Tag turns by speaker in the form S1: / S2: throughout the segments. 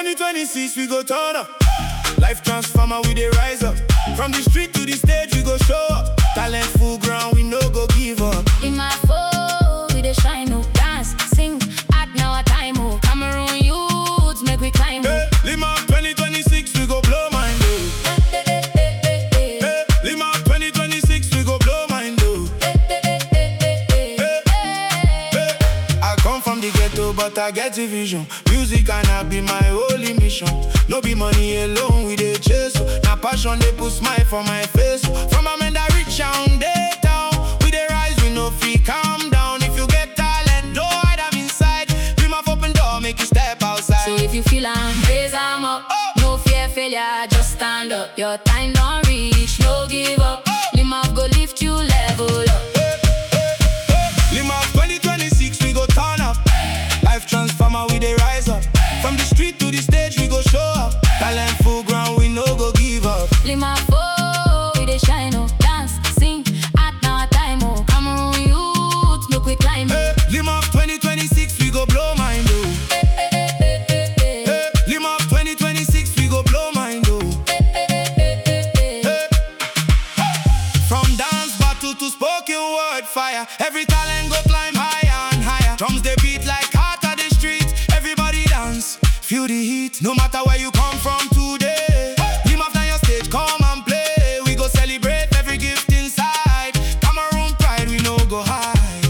S1: 2026 we go turn up. Life transformer we dey rise up. From the street to the stage we go show up. Talent full ground we no go give up.
S2: In my phone, we dey shine, oh Dance, sing, act now a time, oh Cameroon youths, make we climb, oh
S1: Hey, Lima 2026 we go blow mind oh. Hey, Lima 2026 we go blow mind oh. Hey, hey. I come from the ghetto but I get a vision. Music and I be my only mission. No be money alone we dey chase. oh. Na passion dey put smile for my face. oh. From a man that reach down day town, we dey rise we no fit calm down. If you get talent, don't hide am inside. Dream of open door, make you step outside.
S2: So if you feel am, raise am up No fear failure, just stand up Your time don't reach, no give up Lima go lift you level up
S1: Lima 2026, we go turn up. Life transformer, we dey rise up. From the street to the stage, we go show up. Talent full ground, we no go give up.
S2: Lima four, we dey shine, oh Dance, sing, act now a time, oh Cameroon youth, make we climb, oh
S1: Hey, Lima 2026, we go blow mind, oh. Hey, Lima 2026, we go blow mind, oh. Hey. From dance battle to spoken word fire, every talent go climb higher and higher. Drums they beat like heart of the street. Everybody dance, feel the heat. No matter where you come from today, Team after your stage, come and play. We go celebrate every gift inside. Cameroon pride, we no go hide.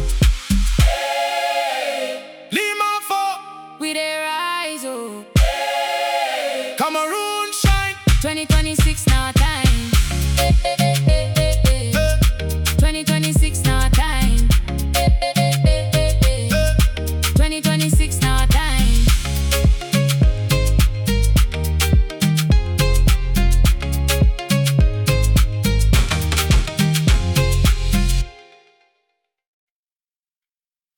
S1: Lima for
S2: We dey rise, oh
S1: Cameroon shine.
S2: 2026 now a time